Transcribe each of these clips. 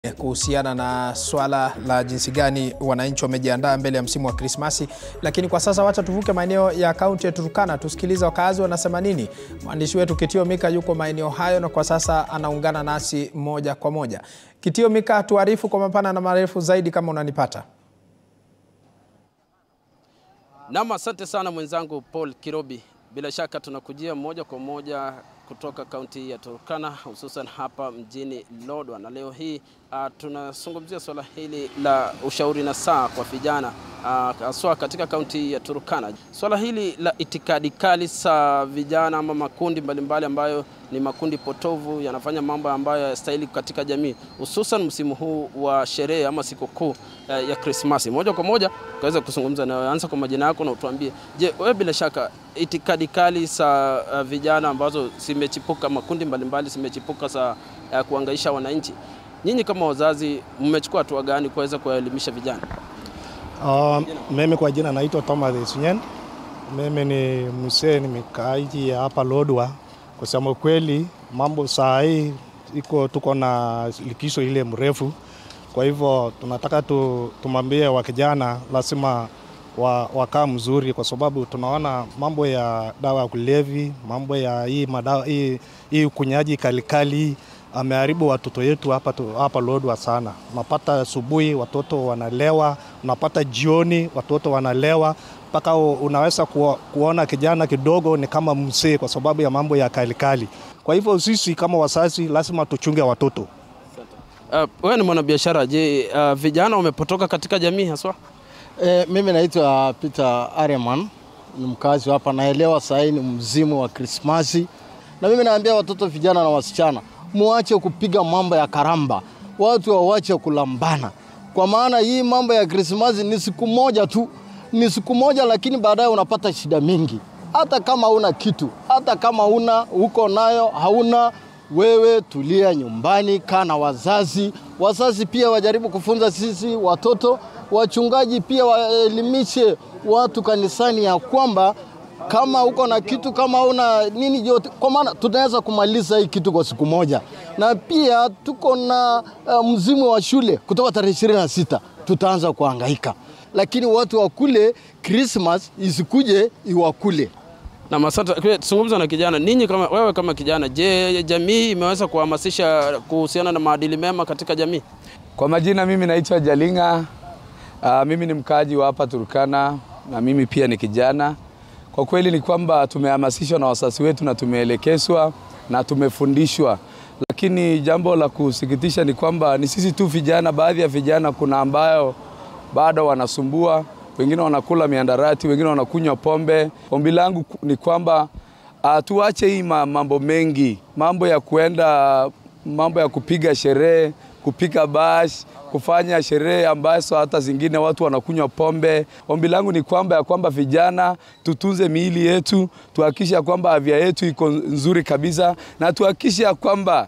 kuhusiana na swala la jinsi gani wananchi wamejiandaa mbele ya msimu wa Krismasi. Lakini kwa sasa wacha tuvuke maeneo ya kaunti ya Turkana tusikilize wakazi wanasema nini. Mwandishi wetu Kitio Mika yuko maeneo hayo na kwa sasa anaungana nasi moja kwa moja. Kitio Mika, tuarifu kwa mapana na marefu zaidi kama unanipata. Nam, asante sana mwenzangu Paul Kirobi. Bila shaka tunakujia moja kwa moja kutoka kaunti ya Turkana hususan hapa mjini Lodwar, na leo hii uh, tunazungumzia swala hili la ushauri na saa kwa vijana haswa uh, katika kaunti ya Turkana. Swala hili la itikadi kali za vijana ama makundi mbalimbali ambayo ni makundi potovu yanafanya mambo ambayo hayastahili katika jamii, hususan msimu huu wa sherehe ama sikukuu uh, ya Krismasi. Moja kwa moja tukaweza kuzungumza na, anza kwa majina yako na utuambie, je, wewe bila shaka itikadi kali za uh, vijana ambazo zimechipuka, makundi mbalimbali zimechipuka za uh, kuangaisha wananchi, nyinyi kama wazazi mmechukua hatua gani kuweza kuwaelimisha vijana? Uh, mimi kwa jina naitwa Thomas Sunyen. Mimi ni mzee, ni mkaaji hapa Lodwar. Kusema kweli, mambo saa hii iko tuko na likizo ile mrefu, kwa hivyo tunataka tu, tumwambie wa kijana lazima wa, wakaa mzuri, kwa sababu tunaona mambo ya dawa ya kulevi, mambo ya hii madawa hii, hii kunyaji kalikali ameharibu watoto yetu hapa, tu, hapa Lodwar sana. Unapata asubuhi watoto wanalewa, unapata jioni watoto wanalewa, mpaka unaweza ku, kuona kijana kidogo ni kama mzee kwa sababu ya mambo ya kalikali. Kwa hivyo sisi kama wazazi lazima tuchunge watoto. Uh, wewe ni mwanabiashara, je, uh, vijana wamepotoka katika jamii haswa? E, mimi naitwa Peter Areman, ni mkazi hapa. Naelewa sahii ni mzimu wa Krismasi, na mimi naambia watoto vijana na wasichana muache kupiga mambo ya karamba, watu wawache kulambana, kwa maana hii mambo ya Krismasi ni siku moja tu, ni siku moja, lakini baadaye unapata shida mingi. Hata kama una kitu, hata kama una uko nayo hauna wewe tulia nyumbani, kaa na wazazi. Wazazi pia wajaribu kufunza sisi watoto, wachungaji pia waelimishe watu kanisani ya kwamba kama uko na kitu kama una nini yote, kwa maana tunaweza kumaliza hii kitu kwa siku moja. Na pia tuko na uh, mzimu wa shule kutoka tarehe ishirini na sita tutaanza kuhangaika, lakini watu wakule Christmas isikuje iwakule. Na asante. Zungumza na kijana, ninyi kama wewe kama kijana, je, jamii imeweza kuhamasisha kuhusiana na maadili mema katika jamii? Kwa majina, mimi naitwa Jalinga. Uh, mimi ni mkaaji wa hapa Turkana na mimi pia ni kijana. Kwa kweli ni kwamba tumehamasishwa na wazazi wetu na tumeelekezwa na tumefundishwa, lakini jambo la kusikitisha ni kwamba ni sisi tu vijana, baadhi ya vijana kuna ambayo bado wanasumbua wengine wanakula miandarati, wengine wanakunywa pombe. Ombi langu ni kwamba uh, tuache hii mambo mengi, mambo ya kuenda, mambo ya kupiga sherehe, kupiga bash, kufanya sherehe ambazo hata zingine watu wanakunywa pombe. Ombi langu ni kwamba ya kwamba vijana tutunze miili yetu, tuhakikishe ya kwamba afya yetu iko nzuri kabisa, na tuhakikishe ya kwamba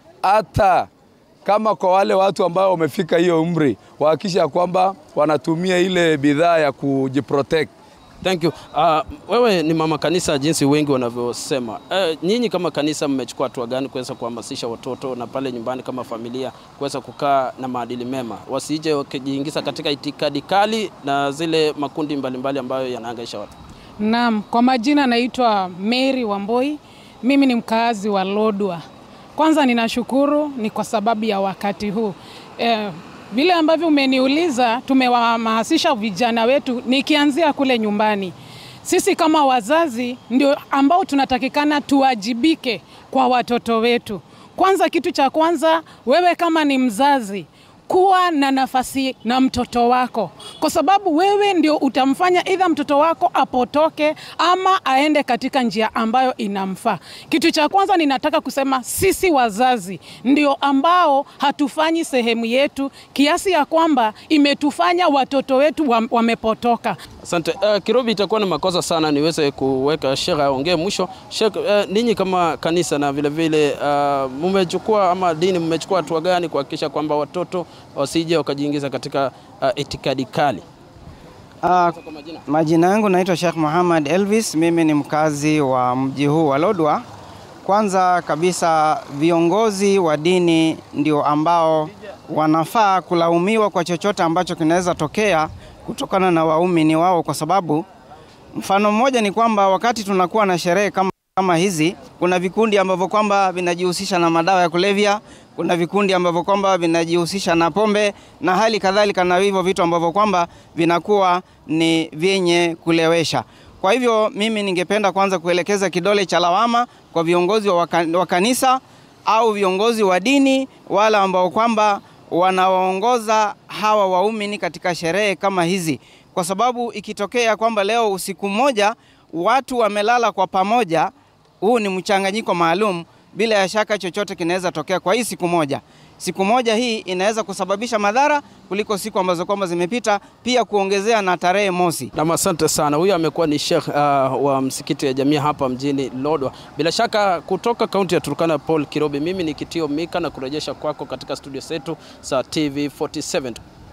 hata kama kwa wale watu ambao wamefika hiyo umri wahakikisha ya kwamba wanatumia ile bidhaa ya kujiprotect. Thank you. Uh, wewe ni mama kanisa jinsi wengi wanavyosema. Uh, nyinyi kama kanisa mmechukua hatua gani kuweza kuhamasisha watoto na pale nyumbani kama familia kuweza kukaa na maadili mema, wasije wakijiingiza katika itikadi kali na zile makundi mbalimbali mbali ambayo yanahangaisha watu? Naam, kwa majina naitwa Mary Wamboi. Mimi ni mkaazi wa Lodwar. Kwanza ninashukuru ni kwa sababu ya wakati huu eh, vile ambavyo umeniuliza, tumewahamasisha vijana wetu, nikianzia kule nyumbani. Sisi kama wazazi ndio ambao tunatakikana tuwajibike kwa watoto wetu. Kwanza, kitu cha kwanza, wewe kama ni mzazi kuwa na nafasi na mtoto wako, kwa sababu wewe ndio utamfanya idha mtoto wako apotoke ama aende katika njia ambayo inamfaa. Kitu cha kwanza ninataka kusema, sisi wazazi ndio ambao hatufanyi sehemu yetu, kiasi ya kwamba imetufanya watoto wetu wamepotoka. Asante. Uh, Kirobi, itakuwa ni makosa sana niweze kuweka Sheikh aongee mwisho. Sheikh, uh, ninyi kama kanisa na vile vile uh, mmechukua ama dini mmechukua hatua gani kuhakikisha kwamba watoto wasije wakajiingiza katika uh, itikadi kali? Uh, majina yangu naitwa Sheikh Muhammad Elvis. Mimi ni mkazi wa mji huu wa Lodwar. Kwanza kabisa viongozi wa dini ndio ambao wanafaa kulaumiwa kwa chochote ambacho kinaweza tokea kutokana na waumini wao, kwa sababu mfano mmoja ni kwamba wakati tunakuwa na sherehe kama, kama hizi, kuna vikundi ambavyo kwamba vinajihusisha na madawa ya kulevya, kuna vikundi ambavyo kwamba vinajihusisha na pombe na hali kadhalika, na hivyo vitu ambavyo kwamba vinakuwa ni vyenye kulewesha. Kwa hivyo mimi ningependa kwanza kuelekeza kidole cha lawama kwa viongozi wa, waka, wa kanisa au viongozi wa dini wale ambao kwamba wanawaongoza hawa waumini katika sherehe kama hizi, kwa sababu ikitokea kwamba leo usiku mmoja watu wamelala kwa pamoja, huu ni mchanganyiko maalum, bila ya shaka chochote kinaweza tokea kwa hii siku moja. Siku moja hii inaweza kusababisha madhara kuliko siku ambazo kwamba zimepita, pia kuongezea na tarehe mosi. Nam, asante sana. Huyu amekuwa ni Sheikh uh, wa msikiti ya jamii hapa mjini Lodwa, bila shaka kutoka kaunti ya Turkana, Paul Kirobi. Mimi ni Kitio Mika na kurejesha kwako katika studio zetu za TV 47.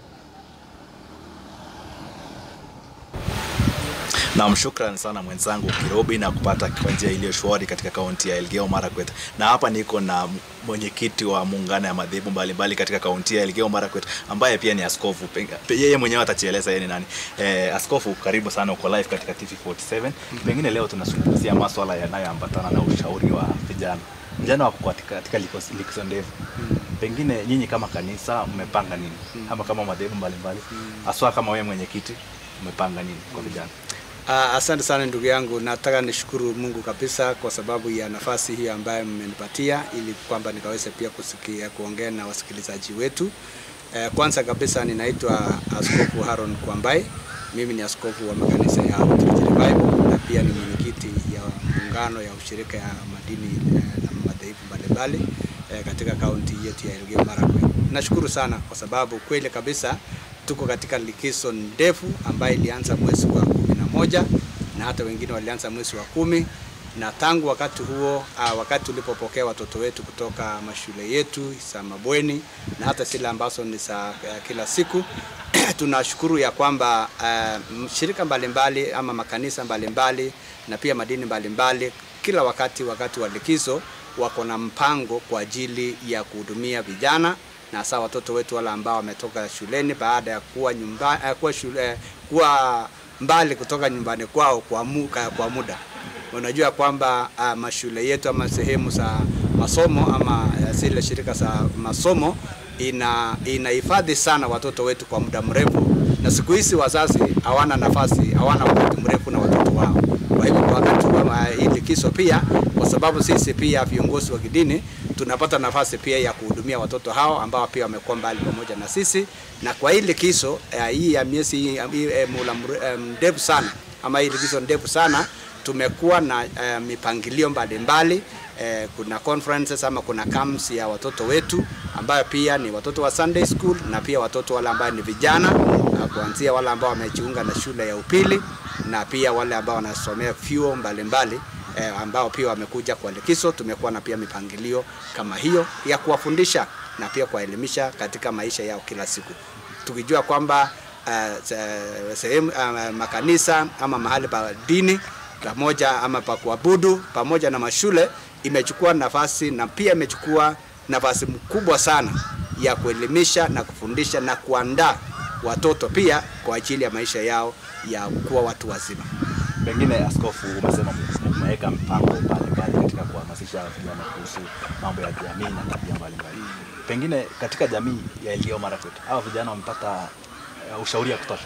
Naam, shukran sana mwenzangu Kirobi na kupata kwa njia iliyo shwari katika kaunti ya Elgeyo Marakwet. Na hapa niko na mwenyekiti wa muungano ya madhehebu mbalimbali katika kaunti ya Elgeyo Marakwet ambaye pia ni askofu. Yeye mwenyewe atajieleza yeye ni nani. Eh, askofu, karibu sana, uko live katika TV47. Pengine leo tunazungumzia masuala yanayoambatana na ushauri wa vijana vijana wako katika, katika likizo ndefu pengine nyinyi kama kanisa mmepanga nini ama kama madhehebu mbalimbali haswa kama wewe mwenyekiti mmepanga nini kwa vijana Uh, asante sana ndugu yangu, nataka nishukuru Mungu kabisa kwa sababu ya nafasi hii ambayo mmenipatia ili kwamba nikaweze pia kusikia kuongea na wasikilizaji wetu. Uh, kwanza kabisa ninaitwa Askofu Haron Kwambai. Mimi ni askofu wa makanisa ya Outreach Revival na pia ni mwenyekiti ya muungano ya ushirika ya madini eh, na madhehebu mbalimbali eh, katika kaunti yetu ya Elgeyo Marakwet. Nashukuru sana kwa sababu kweli kabisa tuko katika likizo ndefu ambayo ilianza mwezi wa kumi na moja na hata wengine walianza mwezi wa kumi na tangu wakati huo uh, wakati tulipopokea watoto wetu kutoka mashule yetu za mabweni na hata zile ambazo ni za uh, kila siku tunashukuru ya kwamba uh, shirika mbalimbali ama makanisa mbalimbali na pia madini mbalimbali kila wakati wakati wa likizo wako na mpango kwa ajili ya kuhudumia vijana na hasa watoto wetu wale ambao wametoka shuleni baada ya kuwa nyumba, uh, kuwa, shule, kuwa mbali kutoka nyumbani kwao kwa, mu, kwa muda. Unajua kwamba uh, mashule yetu ama sehemu za masomo ama uh, zile shirika za masomo ina inahifadhi sana watoto wetu kwa muda mrefu, na siku hizi wazazi hawana nafasi, hawana wakati mrefu na watoto wao. Kwa hivyo kwa wakati wa hii likizo pia, kwa sababu sisi pia viongozi wa kidini tunapata nafasi pia ya kuhudumia watoto hao ambao pia wamekuwa mbali pamoja na sisi, na kwa hii likizo uh, hii ya miezi hii uh, mula mrefu sana ama hii likizo ndefu sana tumekuwa na uh, mipangilio mbalimbali eh, kuna conferences ama kuna camps ya watoto wetu ambayo pia ni watoto wa Sunday school na pia watoto wale ambao ni vijana uh, kuanzia wale ambao wamejiunga na shule ya upili na pia wale ambao wanasomea vyuo mbalimbali eh, ambao pia wamekuja kwa likizo. Tumekuwa na pia mipangilio kama hiyo ya kuwafundisha na pia kuwaelimisha katika maisha yao kila siku, tukijua kwamba uh, sehemu uh, makanisa ama mahali pa dini pamoja ama pa kuabudu pamoja na mashule imechukua nafasi na pia imechukua nafasi mkubwa sana ya kuelimisha na kufundisha na kuandaa watoto pia kwa ajili ya maisha yao ya kuwa watu wazima. Pengine askofu, umesema mmeweka mpango mbalimbali katika kuhamasisha vijana kuhusu mambo ya jamii na tabia mbalimbali. Pengine katika jamii ya Elgeyo Marakwet hawa vijana wamepata uh, ushauri ya kutosha?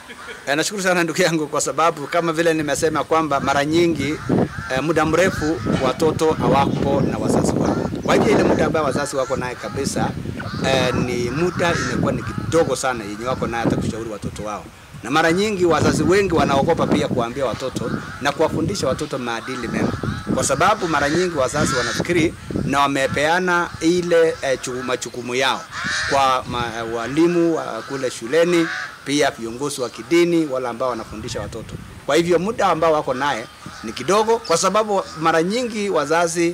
E, nashukuru sana ndugu yangu kwa sababu kama vile nimesema kwamba mara nyingi e, muda mrefu watoto hawako na wazazi wao. Kwa hiyo ile muda ambayo wazazi wako naye kabisa e, ni muda imekuwa ni kidogo sana yenye wako naye hata kushauri watoto wao, na mara nyingi wazazi wengi wanaogopa pia kuambia watoto na kuwafundisha watoto maadili mema, kwa sababu mara nyingi wazazi wanafikiri na wamepeana ile e, majukumu yao kwa ma, walimu wa kule shuleni pia viongozi wa kidini wale ambao wanafundisha watoto. Kwa hivyo muda ambao wako naye ni kidogo, kwa sababu mara nyingi wazazi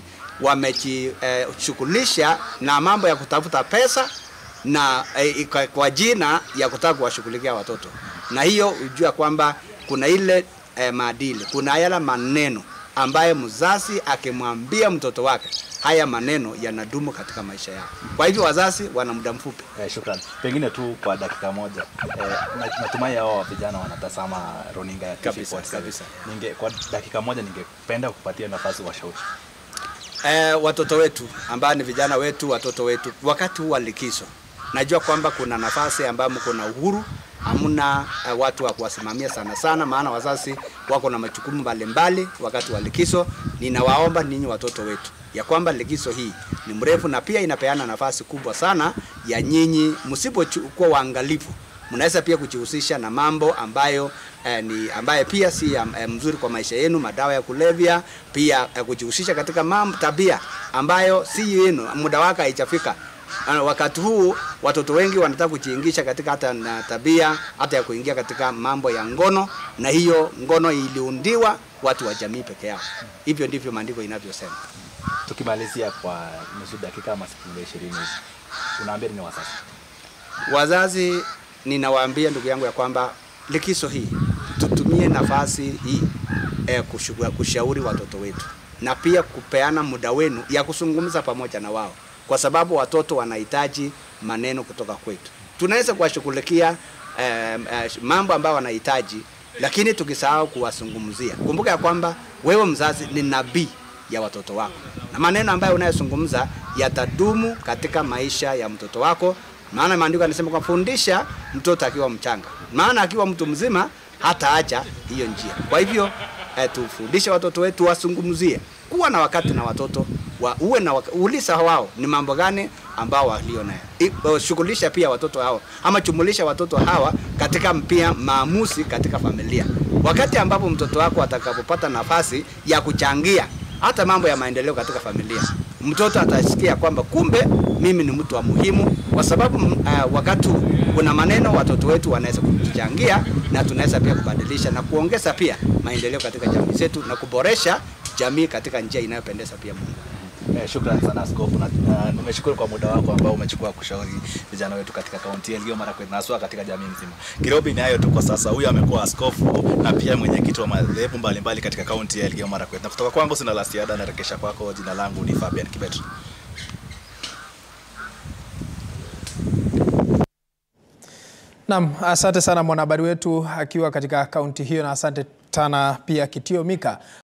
wamejishughulisha eh, na mambo ya kutafuta pesa na eh, kwa, kwa jina ya kutaka kuwashughulikia watoto, na hiyo hujua kwamba kuna ile eh, maadili, kuna yale maneno ambaye mzazi akimwambia mtoto wake haya maneno yanadumu katika maisha yao. Kwa hivyo wazazi wana muda mfupi. Eh, shukran. Pengine tu kwa dakika moja eh, na- natumai hao vijana wanatazama runinga ya TV Kabisa, 47. kabisa. Ninge, kwa dakika moja ningependa kupatia nafasi washauri. eh, watoto wetu ambao ni vijana wetu, watoto wetu, wakati huu wa likizo, najua kwamba kuna nafasi ambamo kuna uhuru, hamna eh, watu wa kuwasimamia sana sana, maana wazazi wako na majukumu mbalimbali wakati wa likizo. Ninawaomba ninyi watoto wetu ya kwamba likizo hii ni mrefu na pia inapeana nafasi kubwa sana ya nyinyi, msipokuwa waangalifu mnaweza pia kujihusisha na mambo ambayo eh, ni ambaye pia si ya, eh, mzuri kwa maisha yenu, madawa ya kulevya, pia eh, kujihusisha katika mambo tabia ambayo si yenu, muda wake haijafika. Ah, Wakati huu watoto wengi wanataka kujiingisha katika hata na tabia hata ya kuingia katika mambo ya ngono, na hiyo ngono iliundiwa watu wa jamii peke yao. Hivyo ndivyo maandiko inavyosema. Tukimalizia kwa nusu dakika ama sekunde 20 hivi. Unaambia nini wazazi? Wazazi, ninawaambia ndugu yangu ya kwamba likizo hii tutumie nafasi hii eh, kushu- kushauri watoto wetu na pia kupeana muda wenu ya kuzungumza pamoja na wao, kwa sababu watoto wanahitaji maneno kutoka kwetu. Tunaweza kuwashughulikia eh, eh, mambo ambayo wanahitaji, lakini tukisahau kuwazungumzia. Kumbuka ya kwamba wewe mzazi ni nabii ya watoto wako, na maneno ambayo unayozungumza yatadumu katika maisha ya mtoto wako maana maandiko yanasema kwa fundisha mtoto akiwa mchanga, maana akiwa mtu mzima hataacha hiyo njia. Kwa hivyo eh, tufundishe watoto wetu, wasungumzie, kuwa na wakati na watoto wa, uwe na waka, uliza wao ni mambo gani ambao walio nayo, I- eh, shughulisha pia watoto hao ama chumulisha watoto hawa katika pia maamuzi katika familia, wakati ambapo mtoto wako atakapopata nafasi ya kuchangia hata mambo ya maendeleo katika familia, mtoto atasikia kwamba kumbe mimi ni mtu wa muhimu, kwa sababu uh, wakati kuna maneno watoto wetu wanaweza kutuchangia na tunaweza pia kubadilisha na kuongeza pia maendeleo katika jamii zetu na kuboresha jamii katika njia inayopendeza pia Mungu. Eh, shukran sana askofu na, na nimeshukuru kwa muda wako ambao umechukua kushauri vijana wetu katika kaunti ya Elgeyo Marakwet na haswa katika jamii nzima. Kirobi ni hayo tu kwa sasa. Huyu amekuwa askofu na pia mwenyekiti wa madhehebu mbalimbali katika kaunti ya Elgeyo Marakwet. Na kutoka kwangu sina la ziada, narekesha kwako. Jina langu ni Fabian Kibet. Naam, asante sana mwanahabari wetu akiwa katika kaunti hiyo, na asante sana pia Kitio Mika